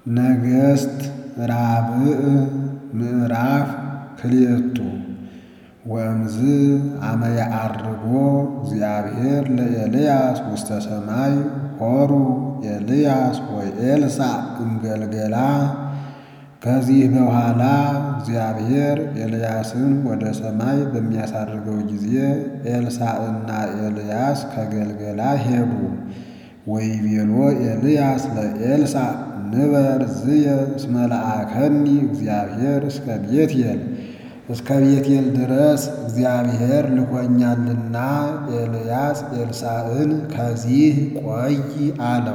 ነገሥት ራብዕ ምዕራፍ ክልኤቱ ወእምዝ አመ ያዐርጎ እግዚአብሔር ለኤልያስ ውስተ ሰማይ ሖሩ ኤልያስ ወኤልሳዕ እምገልገላ። ከዚህ በኋላ እግዚአብሔር ኤልያስን ወደ ሰማይ በሚያሳርገው ጊዜ ኤልሳዕና ኤልያስ ከገልገላ ሄዱ። ወይቤሎ ኤልያስ ለኤልሳዕ ንበር ዝየ እስመ ለአከኒ እግዚአብሔር እስከ ቤቴል እስከ ቤቴል ድረስ እግዚአብሔር ልኮኛልና ኤልያስ ኤልሳዕን ከዚህ ቆይ አለው።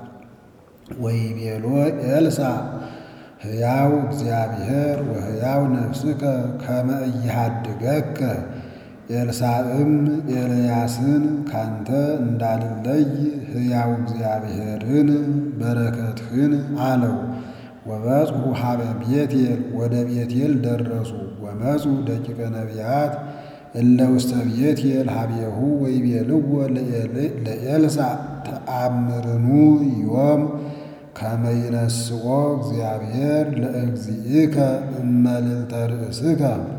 ወይቤሎ ኤልሳዕ ሕያው እግዚአብሔር ወሕያው ነፍስከ ከመ ኢሃድገከ። ኤልሳዕም ኤልያስን ካንተ እንዳልለይ ሕያው እግዚአብሔርን በረከትህን አለው። ወበጽሑ ሀበ ቤቴል ወደ ቤቴል ደረሱ። ወመፁ ደቂቀ ነቢያት እለ ውስተ ቤቴል ሀቤሁ ወይቤልዎ ለኤልሳዕ ተአምርኑ ዮም ከመ ይነስኦ እግዚአብሔር ለእግዚእከ እመልዕልተ ርእስከ።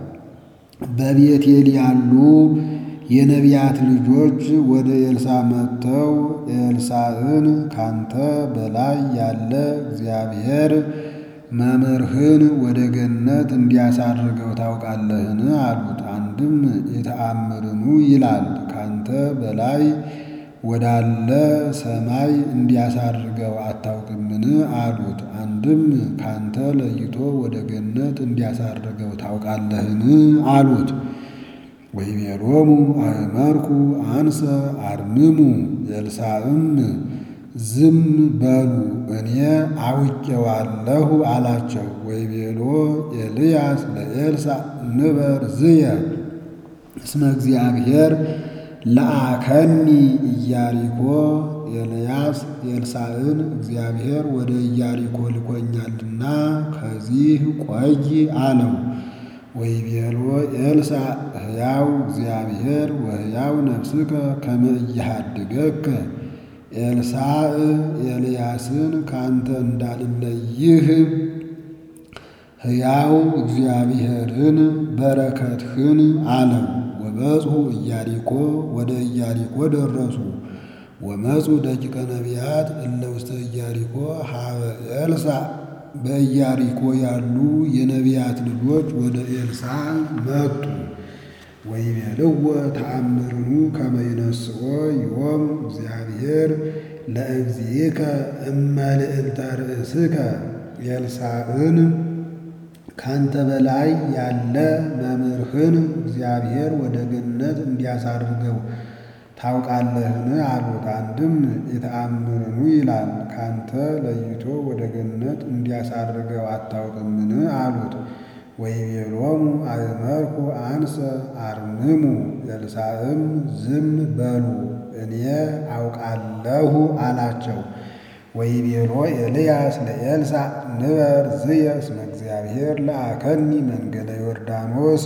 በቤቴል ያሉ የነቢያት ልጆች ወደ ኤልሳዕ መጥተው ኤልሳዕን ካንተ በላይ ያለ እግዚአብሔር መምህርህን ወደ ገነት እንዲያሳርገው ታውቃለህን? አሉት። አንድም የተአምርኑ ይላል ካንተ በላይ ወዳለ ሰማይ እንዲያሳርገው አታውቅምን? አሉት። አንድም ካንተ ለይቶ ወደ ገነት እንዲያሳርገው ታውቃለህን? አሉት። ወይቤሎሙ አእመርኩ አንሰ አርምሙ። ኤልሳዕም ዝም በሉ እኔ አውቄዋለሁ አላቸው። ወይቤሎ ኤልያስ ለኤልሳዕ ንበር ዝየ እስመ እግዚአብሔር ለአከኒ ኢያሪኮ። ኤልያስ ኤልሳዕን እግዚአብሔር ወደ ኢያሪኮ ልኮኛልና ከዚህ ቆይ አለው። ወይቤሎ ኤልሳዕ ሕያው እግዚአብሔር ወሕያው ነፍስከ ከመ ኢሃድገከ። ኤልሳዕ ኤልያስን ካንተ እንዳልለይህ ሕያው እግዚአብሔርን በረከትህን አለው። ወበጽሑ ኢያሪኮ ወደ ኢያሪኮ ደረሱ። ወመፁ ደቂቀ ነቢያት እለ ውስተ ኢያሪኮ ሀበ ኤልሳዕ በኢያሪኮ ያሉ የነቢያት ልጆች ወደ ኤልሳዕ መጡ። ወይቤልዎ ተአምርኑ ከመ ይነስኦ ዮም እግዚአብሔር ለእግዚእከ እመልዕልተ ርእስከ። ኤልሳዕን ካንተ በላይ ያለ መምህርህን እግዚአብሔር ወደ ገነት እንዲያሳርገው ታውቃለህን? አሉት። አንድም የተአምርኑ ይላል ካንተ ለይቶ ወደ ገነት እንዲያሳርገው አታውቅምን? አሉት። ወይቤሎሙ አእመርኩ አንሰ አርምሙ። ኤልሳዕም ዝም በሉ እኔ አውቃለሁ አላቸው። ወይቤሎ ኤልያስ ለኤልሳዕ ንበር ዝየ እስመ እግዚአብሔር ለአከኒ መንገደ ዮርዳኖስ።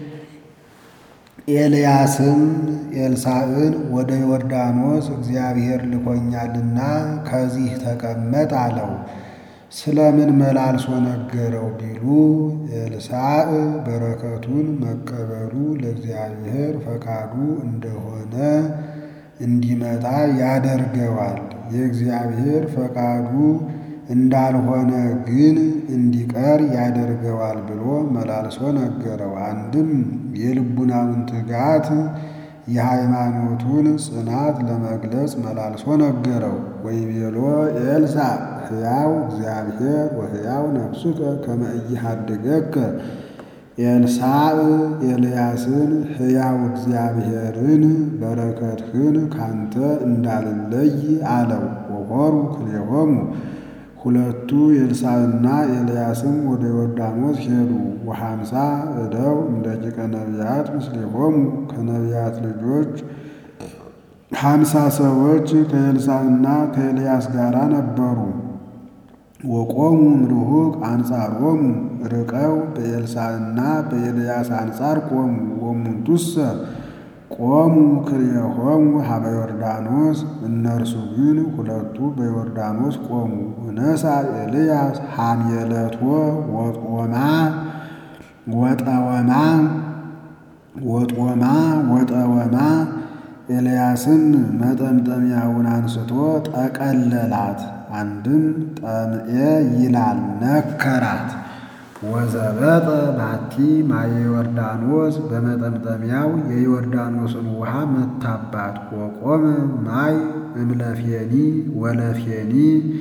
ኤልያስም ኤልሳዕን ወደ ዮርዳኖስ እግዚአብሔር ልኮኛልና ከዚህ ተቀመጥ አለው። ስለምን መላልሶ ነገረው ቢሉ ኤልሳዕ በረከቱን መቀበሉ ለእግዚአብሔር ፈቃዱ እንደሆነ እንዲመጣ ያደርገዋል። የእግዚአብሔር ፈቃዱ እንዳልሆነ ግን እንዲቀር ያደርገዋል ብሎ መላልሶ ነገረው። አንድም የልቡናውን ትጋት የሃይማኖቱን ጽናት ለመግለጽ መላልሶ ነገረው። ወይቤሎ ኤልሳዕ ሕያው እግዚአብሔር ወሕያው ነፍስከ ከመ ኢሃድገከ። ኤልሳዕ ኤልያስን ሕያው እግዚአብሔርን በረከትህን ካንተ እንዳልለይ አለው። ወሖሩ ክልኤሆሙ ሁለቱ ኤልሳዕና ኤልያስም ወደ ዮርዳኖስ ሄዱ። ወሐምሳ እደው እምደቂቀ ነቢያት ምስሌሆሙ ከነቢያት ልጆች ሀምሳ ሰዎች ከኤልሳዕና ከኤልያስ ጋር ነበሩ። ወቆሙ እምርሁቅ አንጻሮሙ ርቀው በኤልሳዕና በኤልያስ አንጻር ቆሙ። ወሙንቱሰ ቆሙ ክልኤሆሙ ሀበ ዮርዳኖስ እነርሱ ግን ሁለቱ በዮርዳኖስ ቆሙ። ወነሣ ኤልያስ ሐሜለቶ ወጦማ ወጠወማ ወጦማ ወጠወማ ኤልያስም መጠምጠሚያውን አንስቶ ጠቀለላት። አንድም ጠምኤ ይላል ነከራት። ወዘበጠ ባቲ ማየ ዮርዳኖስ በመጠምጠሚያው የዮርዳኖስን ውሃ መታባት። ወቆመ ማይ እምለፌኒ ወለፌኒ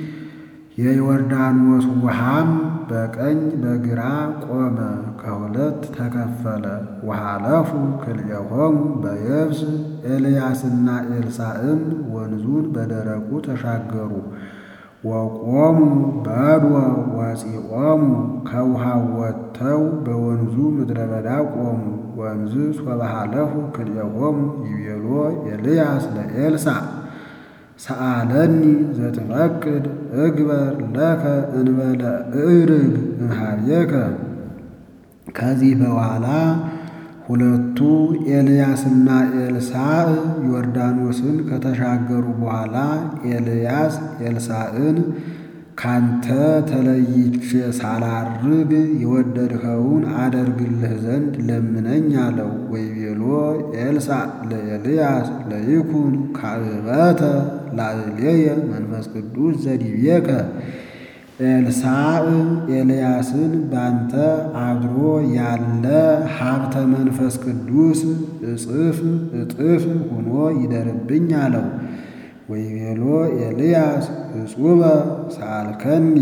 የዮርዳኖስ ውሃም በቀኝ በግራ ቆመ፣ ከሁለት ተከፈለ። ወሃለፉ ክልኤሆሙ በየብስ ኤልያስና ኤልሳዕም ወንዙን በደረቁ ተሻገሩ። ወቆሙ በድወ ወፂኦሙ ከውሃው ወጥተው በወንዙ ምድረ በዳ ቆሙ። ወንዝ ሶበሃለፉ ክልኤሆሙ ይቤሎ ኤልያስ ለኤልሳዕ ሰአለኒ ዘትፈቅድ እግበር ለከ እንበለ እርግ እምኀቤከ። ከዚህ በኋላ ሁለቱ ኤልያስና ኤልሳዕ ዮርዳኖስን ከተሻገሩ በኋላ ኤልያስ ኤልሳዕን ካንተ ተለይቼ ሳላርግ የወደድኸውን አደርግልህ ዘንድ ለምነኝ አለው። ወይቤሎ ኤልሳዕ ለኤልያስ ለይኩን ካዕበተ ላዕሌየ መንፈስ ቅዱስ ዘዲቤከ። ኤልሳዕ ኤልያስን ባንተ አድሮ ያለ ሀብተ መንፈስ ቅዱስ እጥፍ እጥፍ ሆኖ ይደርብኝ አለው። ወይቤሎ ኤልያስ እጹበ ሰአልከኒ።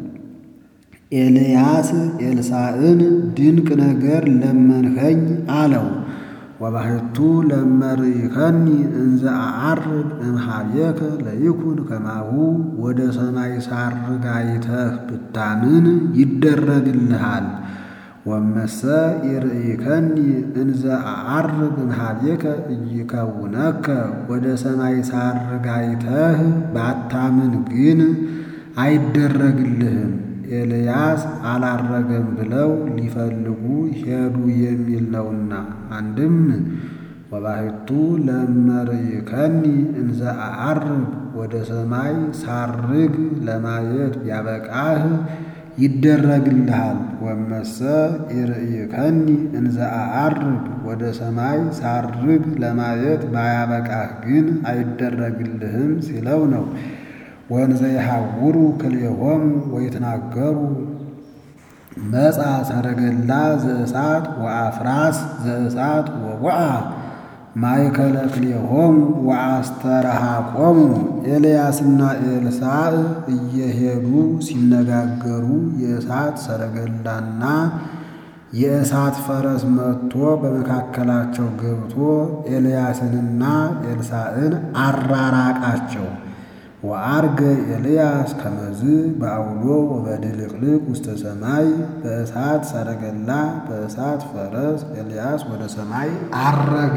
ኤልያስ ኤልሳዕን ድንቅ ነገር ለመንኸኝ አለው። ወባሕቱ ለመርኢከኒ እንዘ አዐርግ እምኀቤከ ለይኩን ከማሁ ወደ ሰማይ ሳርግ አይተህ ብታምን ይደረግልሃል። ወመሰ ይርኢከኒ እንዘ አዐርግ እምኀቤከ ኢይከውነከ ወደ ሰማይ ሳርግ አይተህ ባታምን ግን አይደረግልህም። ኤልያስ አላረገም ብለው ሊፈልጉ ሄዱ የሚል ነውና። አንድም ወባሕቱ ለመርኢከኒ እንዘ አዐርግ ወደ ሰማይ ሳርግ ለማየት ቢያበቃህ ይደረግልሃል። ወመሰ ይርኢከኒ እንዘ አዐርግ ወደ ሰማይ ሳርግ ለማየት ባያበቃህ ግን አይደረግልህም ሲለው ነው። ወንዘ ይሐውሩ ክልኤሆሙ ወይትናገሩ መጻ ሰረገላ ዘእሳት ወአፍራስ ዘእሳት ወወዓ ማእከለ ክልኤሆሙ ወአስተረሃቆሙ። ኤልያስና ኤልሳዕ እየሄዱ ሲነጋገሩ የእሳት ሰረገላና የእሳት ፈረስ መጥቶ በመካከላቸው ገብቶ ኤልያስንና ኤልሳዕን አራራቃቸው። ወዐርገ ኤልያስ ከመዝ በዐውሎ ወበድልቅልቅ ውስተ ሰማይ በእሳት ሰረገላ በእሳት ፈረስ ኤልያስ ወደ ሰማይ ዐረገ።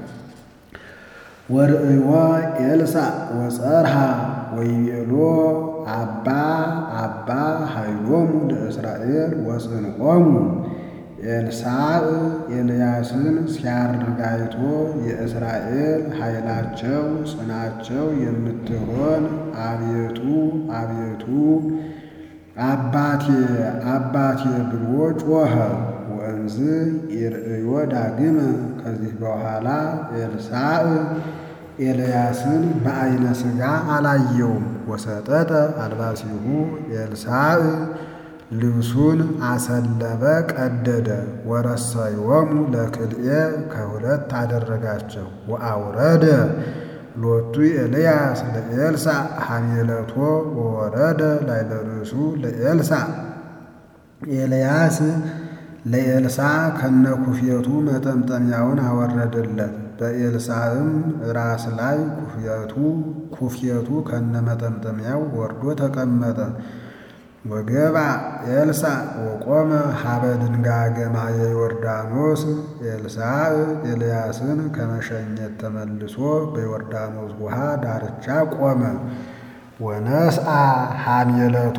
ወርእዮ ኤልሳዕ ወጸርሃ ወይቤሎ አባ አባ ኃይሎሙ ለእስራኤል ወጽንዖሙ። ኤልሳዕ ኤልያስን ሲያርግ አይቶ የእስራኤል ኃይላቸው ጽናቸው የምትሆን አቤቱ አቤቱ አባቴ አባቴ ብሎ ጮኸ። ወእንዝ ይርእዮ ዳግመ ከዚህ በኋላ ኤልሳዕ ኤልያስን በዐይነ ሥጋ አላየውም። ወሰጠጠ አልባሲሁ ኤልሳዕ ልብሱን አሰለበ ቀደደ። ወረሰዮሙ ለክልኤ ከሁለት አደረጋቸው። ወአውረደ ሎቱ ኤልያስ ለኤልሳዕ ሐሜለቶ ወወረደ ላዕለ ርእሱ ለኤልሳዕ ኤልያስ ለኤልሳዕ ከነኩፌቱ መጠምጠሚያውን አወረደለት። በኤልሳዕም ራስ ላይ ኩፍየቱ ኩፍየቱ ከነመጠምጠሚያው ወርዶ ተቀመጠ። ወገባ ኤልሳዕ ወቆመ ሀበ ድንጋጌ ማየ ዮርዳኖስ። ኤልሳዕ ኤልያስን ከመሸኘት ተመልሶ በዮርዳኖስ ውሃ ዳርቻ ቆመ። ወነስአ ሐሜለቶ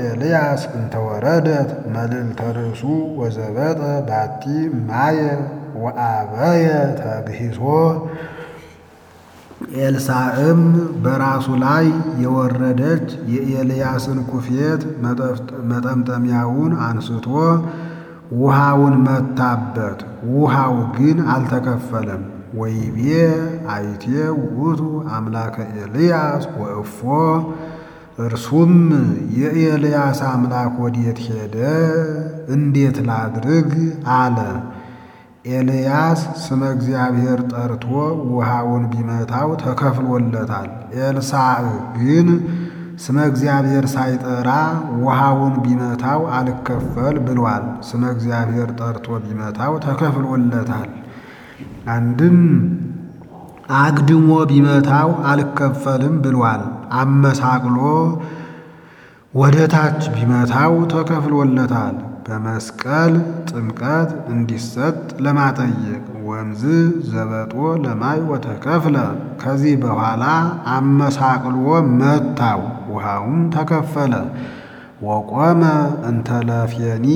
ለኤልያስ እንተወረደት መልዕልተ ርእሱ ወዘበጠ ባቲ ማየ ወአበየ ተግሂሶ ኤልሳዕም በራሱ ላይ የወረደች የኤልያስን ኩፌት መጠምጠሚያውን አንስቶ ውሃውን መታበት። ውሃው ግን አልተከፈለም። ወይቤ አይቴ ውእቱ አምላከ ኤልያስ ወእፎ እርሱም የኤልያስ አምላክ ወዴት ሄደ? እንዴት ላድርግ አለ። ኤልያስ ስመ እግዚአብሔር ጠርቶ ውሃውን ቢመታው ተከፍሎለታል። ኤልሳዕ ግን ስመ እግዚአብሔር ሳይጠራ ውሃውን ቢመታው አልከፈል ብሏል። ስመ እግዚአብሔር ጠርቶ ቢመታው ተከፍሎለታል። አንድም አግድሞ ቢመታው አልከፈልም ብሏል። አመሳቅሎ ወደ ታች ቢመታው ተከፍሎለታል። በመስቀል ጥምቀት እንዲሰጥ ለማጠየቅ ወንዝ ዘበጦ ለማይ ወተከፍለ። ከዚህ በኋላ አመሳቅሎ መታው፣ ውሃውም ተከፈለ። ወቆመ እንተለፌኒ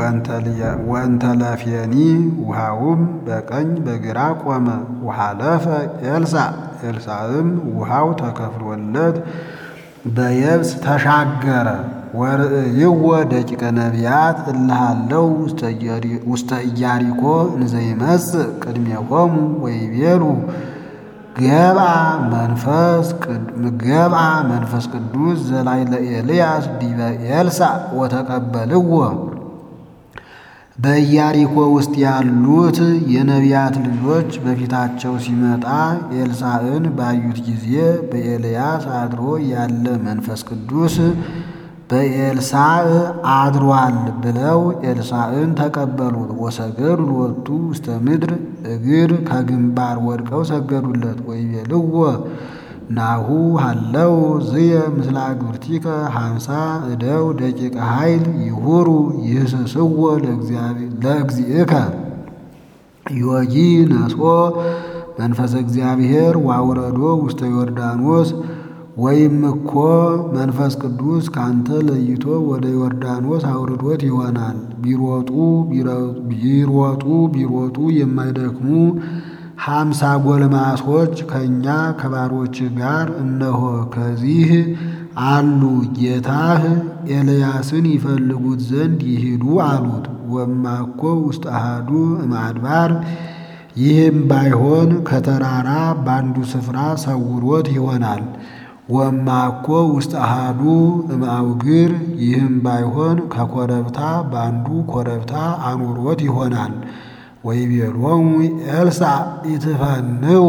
ወእንተለፌኒ ውሃውም በቀኝ በግራ ቆመ። ውሃለፈ ኤልሳዕ ኤልሳዕም ውሃው ተከፍሎለት በየብስ ተሻገረ። ወርእይዎ ደቂቀ ነቢያት እልሃለው ውስተ ኢያሪኮ እንዘይመጽእ ቅድሜሆሙ ወይቤሉ ገብአ መንፈስ ገብአ መንፈስ ቅዱስ ዘላዕለ ኤልያስ ዲበ ኤልሳዕ ወተቀበልዎ። በኢያሪኮ ውስጥ ያሉት የነቢያት ልጆች በፊታቸው ሲመጣ ኤልሳዕን ባዩት ጊዜ በኤልያስ አድሮ ያለ መንፈስ ቅዱስ በኤልሳዕ አድሯል ብለው ኤልሳዕን ተቀበሉት። ወሰገዱ ሎቱ ውስተ ምድር እግር ከግንባር ወድቀው ሰገዱለት። ወይቤልዎ ናሁ ሃለው ዝየ ምስለ አግብርቲከ ሃምሳ እደው ደቂቀ ኃይል ይሁሩ ይህስስዎ ለእግዚእከ ዮጊ ነስኦ መንፈሰ እግዚአብሔር ዋውረዶ ውስተ ዮርዳኖስ ወይም እኮ መንፈስ ቅዱስ ካንተ ለይቶ ወደ ዮርዳኖስ አውርዶት ይሆናል። ቢሮጡ ቢሮጡ ቢሮጡ የማይደክሙ ሀምሳ ጎልማሶች ከእኛ ከባሮች ጋር እነሆ ከዚህ አሉ። ጌታህ ኤልያስን ይፈልጉት ዘንድ ይሂዱ አሉት። ወማኮ ውስጥ አሃዱ እምአድባር ይህም ባይሆን ከተራራ በአንዱ ስፍራ ሰውሮት ይሆናል። ወማኮ ውስጥ አሃዱ እምአውግር ይህም ባይሆን ከኮረብታ በአንዱ ኮረብታ አኑሮት ይሆናል። ወይቤሎሙ ኤልሳዕ ኢትፈንው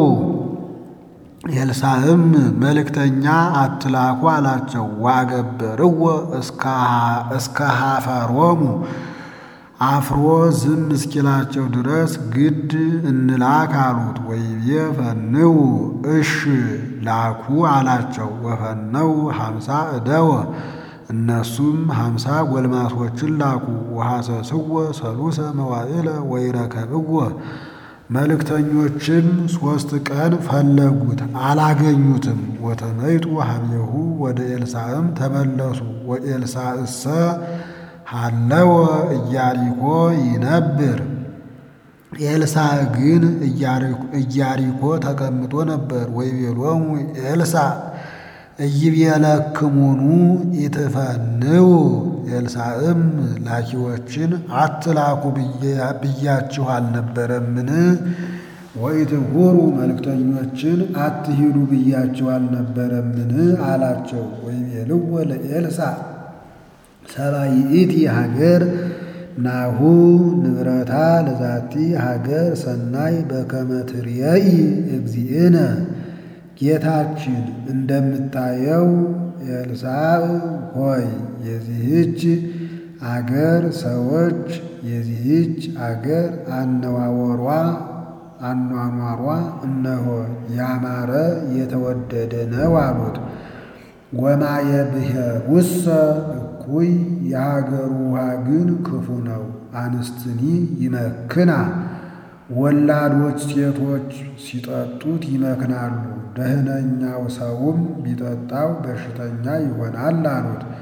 ኤልሳዕም መልእክተኛ አትላኩ አላቸው። ዋገበርዎ እስከ ሀፈሮሙ አፍሮ ዝም እስኪላቸው ድረስ ግድ እንላክ አሉት። ወይቤ ፈንው እሽ ላኩ አላቸው። ወፈነው ሀምሳ እደወ እነሱም ሀምሳ ጎልማሶችን ላኩ። ወሐሰስዎ ሰሉሰ መዋዕለ ወይረከብዎ መልእክተኞችም ሦስት ቀን ፈለጉት አላገኙትም። ወተመይጡ ሀቤሁ ወደ ኤልሳዕም ተመለሱ። ወኤልሳዕሰ ሃለወ ኢያሪኮ ይነብር ኤልሳዕ ግን ኢያሪኮ ተቀምጦ ነበር። ወይቤሎሙ ኤልሳዕ ኢይቤለክሙኑ ኢትፈንው ኤልሳዕም ላኪዎችን አትላኩ ብያችሁ አልነበረምን? ወኢትሁሩ መልእክተኞችን አትሂዱ ብያችሁ አልነበረምን? አላቸው። ወይቤልዎ ለኤልሳዕ ሰባይእቲ ሀገር ናሁ ንብረታ ለዛቲ ሀገር ሰናይ በከመ ትርየኢ እግዚእነ ጌታችን እንደምታየው ኤልሳዕ ሆይ የዚህች አገር ሰዎች የዚህች አገር አነዋወሯ አኗኗሯ እነሆ ያማረ የተወደደ ነው አሉት። ወማየ ብሔሩሰ እኩይ የሀገሩ ውሃ ግን ክፉ ነው። አንስትኒ ይመክና ወላዶች ሴቶች ሲጠጡት ይመክናሉ። ደህነኛው ሰውም ቢጠጣው በሽተኛ ይሆናል አሉት።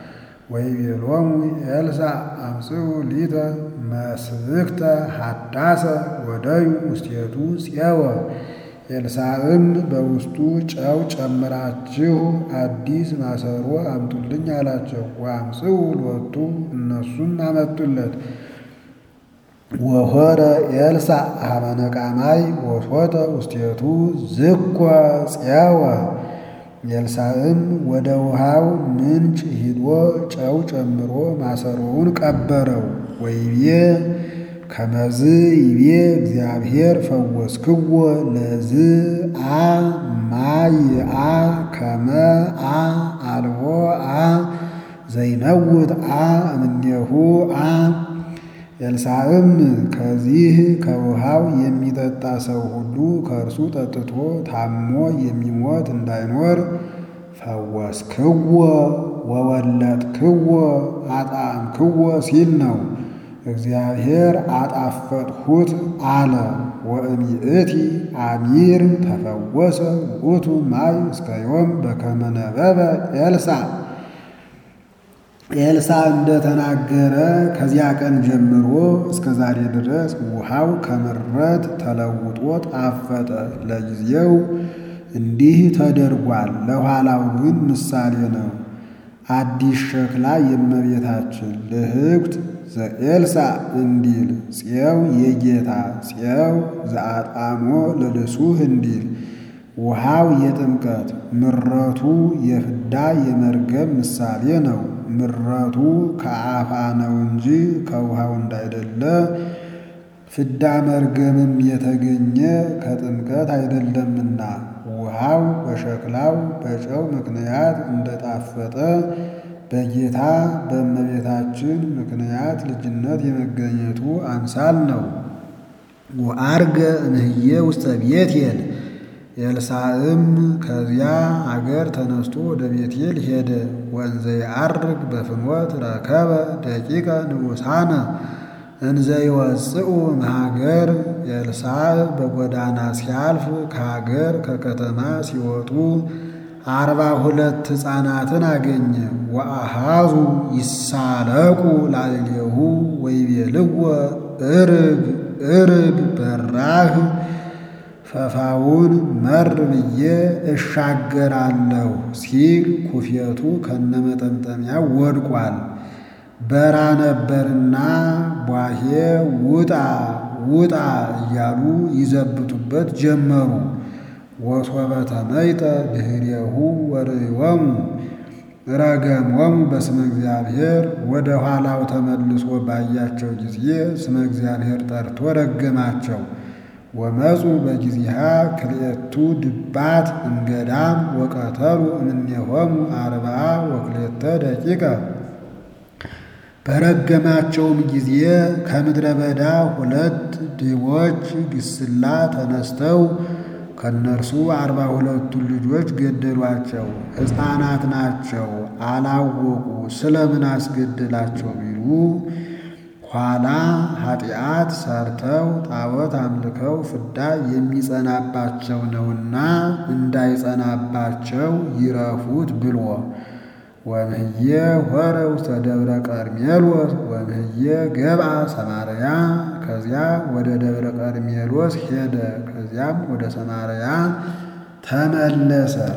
ወይቤሎሙ ኤልሳዕ አምጽኡ ሊተ መስብክተ ሐዳሰ ወደዩ ውስቴቱ ፄወ። ኤልሳዕም በውስጡ ጨው ጨምራችሁ አዲስ ማሰሮ አምጡልኝ አላቸው። ወአምጽኡ ሎቱ እነሱም አመጡለት። ወሖረ ኤልሳዕ ኀበ ነቃማይ ወሶተ ውስቴቱ ዝኮ ፄወ። ኤልሳዕም ወደ ውሃው ምንጭ ሂዶ ጨው ጨምሮ ማሰሮውን ቀበረው። ወይቤ ከመዝ ይቤ እግዚአብሔር ፈወስክዎ ለዝ አ ማይአ ከመ አ አልቦ አ ዘይነውት አ እምኔሁ አ ኤልሳዕም ከዚህ ከውሃው የሚጠጣ ሰው ሁሉ ከእርሱ ጠጥቶ ታሞ የሚሞት እንዳይኖር ፈወስክዎ ወወለጥክዎ አጣዕምክዎ ሲል ነው። እግዚአብሔር አጣፈጥሁት አለ። ወእምይእቲ አሚር ተፈወሰ ውእቱ ማይ እስከ ዮም በከመ ነበበ ኤልሳዕ ኤልሳዕ እንደተናገረ ከዚያ ቀን ጀምሮ እስከ ዛሬ ድረስ ውሃው ከምረት ተለውጦ ጣፈጠ። ለጊዜው እንዲህ ተደርጓል፣ ለኋላው ግን ምሳሌ ነው። አዲስ ሸክላ የእመቤታችን ልህኩት ዘኤልሳዕ እንዲል ፄው የጌታ ፄው ዘአጣሞ ለልሱህ እንዲል ውሃው የጥምቀት ምረቱ የፍዳ የመርገም ምሳሌ ነው። ምረቱ ከአፋ ነው እንጂ ከውሃው እንዳይደለ፣ ፍዳ መርገምም የተገኘ ከጥምቀት አይደለምና ውሃው በሸክላው በጨው ምክንያት እንደጣፈጠ በጌታ በእመቤታችን ምክንያት ልጅነት የመገኘቱ አምሳል ነው። ወአርገ እምህዬ ውስተ ቤቴል ኤልሳዕም ከዚያ አገር ተነስቶ ወደ ቤቴል ሄደ። ወንዘ የዐርግ በፍኖት ረከበ ደቂቀ ንዑሳነ እንዘ ይወፅኡ እምሀገር። ኤልሳዕ በጎዳና ሲያልፍ ከሀገር ከከተማ ሲወጡ አርባ ሁለት ሕፃናትን አገኘ። ወአሃዙ ይሳለቁ ላዕሌሁ ወይቤልዎ እርግ እርግ በራህ ፈፋውን መር ብዬ እሻገራለሁ ሲል ኩፌቱ ከነመጠምጠሚያው ወድቋል። በራ ነበርና ቧሄ ውጣ ውጣ እያሉ ይዘብቱበት ጀመሩ። ወሶበ ተመይጠ ድኅሬሁ ወርእዮሙ ረገሞሙ በስመ እግዚአብሔር። ወደ ኋላው ተመልሶ ባያቸው ጊዜ ስመ እግዚአብሔር ጠርቶ ረገማቸው። ወመፁ በጊዜሃ ክልኤቱ ድባት እምገዳም ወቀተሉ እምኔሆሙ አርብዓ ወክልኤተ ደቂቀ። በረገማቸውም ጊዜ ከምድረ በዳ ሁለት ድቦች ግስላ ተነስተው ከእነርሱ አርባ ሁለቱን ልጆች ገደሏቸው። ሕፃናት ናቸው አላወቁ። ስለምን አስገደላቸው ቢሉ ኋላ ኃጢአት ሰርተው ጣዖት አምልከው ፍዳ የሚጸናባቸው ነውና እንዳይጸናባቸው ይረፉት ብሎ ወምህዬ ሆረ ውስተ ደብረ ቀርሜሎስ ወምህዬ ገብአ ሰማርያ። ከዚያ ወደ ደብረ ቀርሜሎስ ሄደ። ከዚያም ወደ ሰማርያ ተመለሰ።